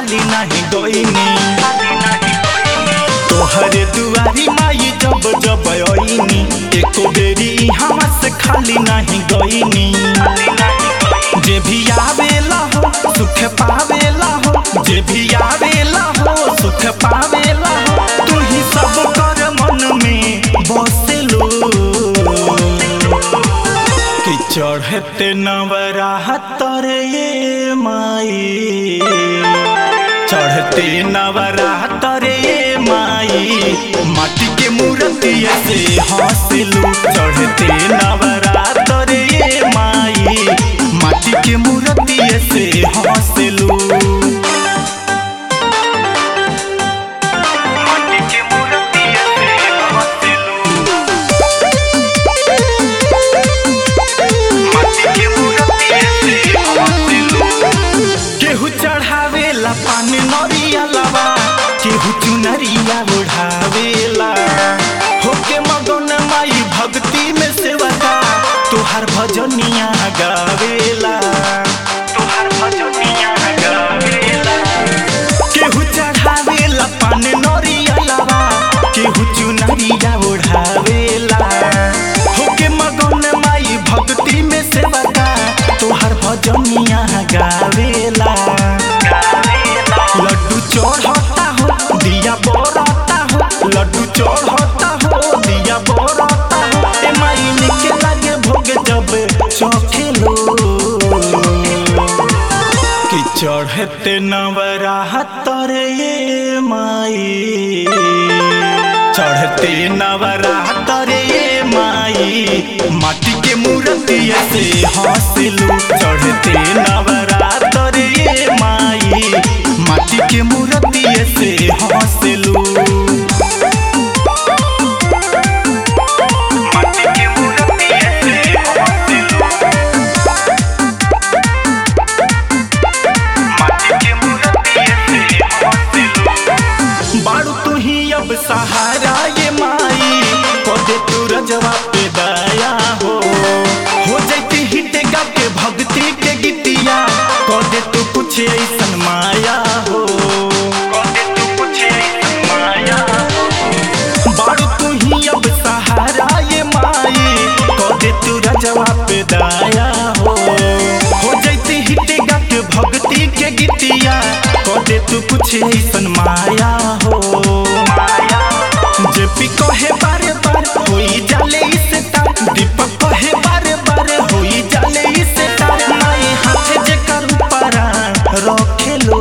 खाली नहीं गईनी तोहरे दुआरी माई जब जब आईनी एको बेरी यहाँ से खाली नहीं गईनी जे भी आवेला हो सुख पावेला हो जे भी आवेला हो सुख पावेला हो तू ही सब कर मन में बसेलो कि चढ़ते नवरा तोरे ये माई चढ़ते नवरा तोरे ये माई माटी के मूर्ति से हंसलू चढ़ते नवरा तोरे ये माई माटी के मूर्ति से हंसलू माटी के मूर्ति से हंसलू केहू चढ़ावेला पान नरिया लवा केहू चुनरिया ओढ़ावेला होके मगन माई भक्ति में सेवा का तोहार भजनिया गावेला तोहार भजनिया गावेला केहू चढ़ावेला पान नरिया लवा केहू चुनरिया ओढ़ावेला होके मगन माई भक्ति में सेवा का तोहार भजनिया गावेला लड्डू चढ़ता हो दिया बरता हो लड्डू चढ़ता हो दिया बरता हो ए माई के लागे भोग जब चखेलो कि चढ़ते नवरा तोरे ये माई चढ़ते नवरा तोरे ये माई माटी के मूर्ति से हंसलू चढ़ते नवरा तोरे ये माई माटी के मूर्ति से हंसलू माटी के मूर्ति से हंसलू बाड़ू तू ही अब सहारा ये माई कदे तू रजवा पे दया हो हो जैती हिट गा के भक्ति के गीतिया कदे तू कुछ ऐसन माया हो कदे तू कुछ ऐसन माया हो बाड़ू तू ही अब सहारा ये माई कदे तू रजवा पे दया हो हो जैती हिट गा के भक्ति के गीतिया कदे तू कुछ ऐसन माया हो जे पी कहे बारे बार होई जाले इसे तार दीपक कहे बारे बारे होई जाले इसे तार माई हाथ जे कर पारा रखेलो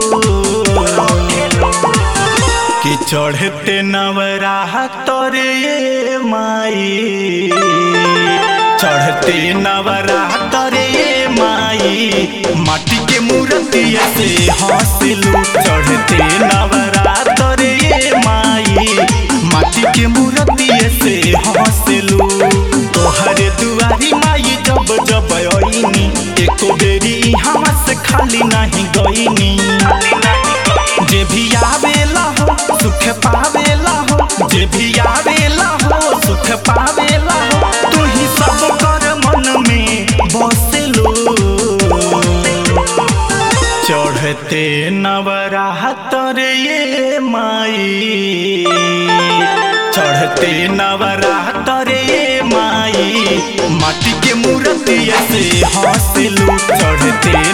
कि चढ़ते नवरा तोरे ये माई चढ़ते नवरा तोरे ये माई माटी के मूर्ति से हंसलू चढ़ते नवरा तोरे ये माई माटी के मूर्ति से हंसलू तोहरे दुआरी माई जब जब आईनी एको बेरी यहाँ से खाली नहीं गईनी जे भी आवेला हो सुख पावेला हो जे भी आवेला हो सुख पावेला हो तू ही सब कर मन में बसेलो चढ़ते नवरा तोरे ये माई चढ़ते नवरा तोरे ये माई माटी के मूर्ति से हंसलू चढ़ते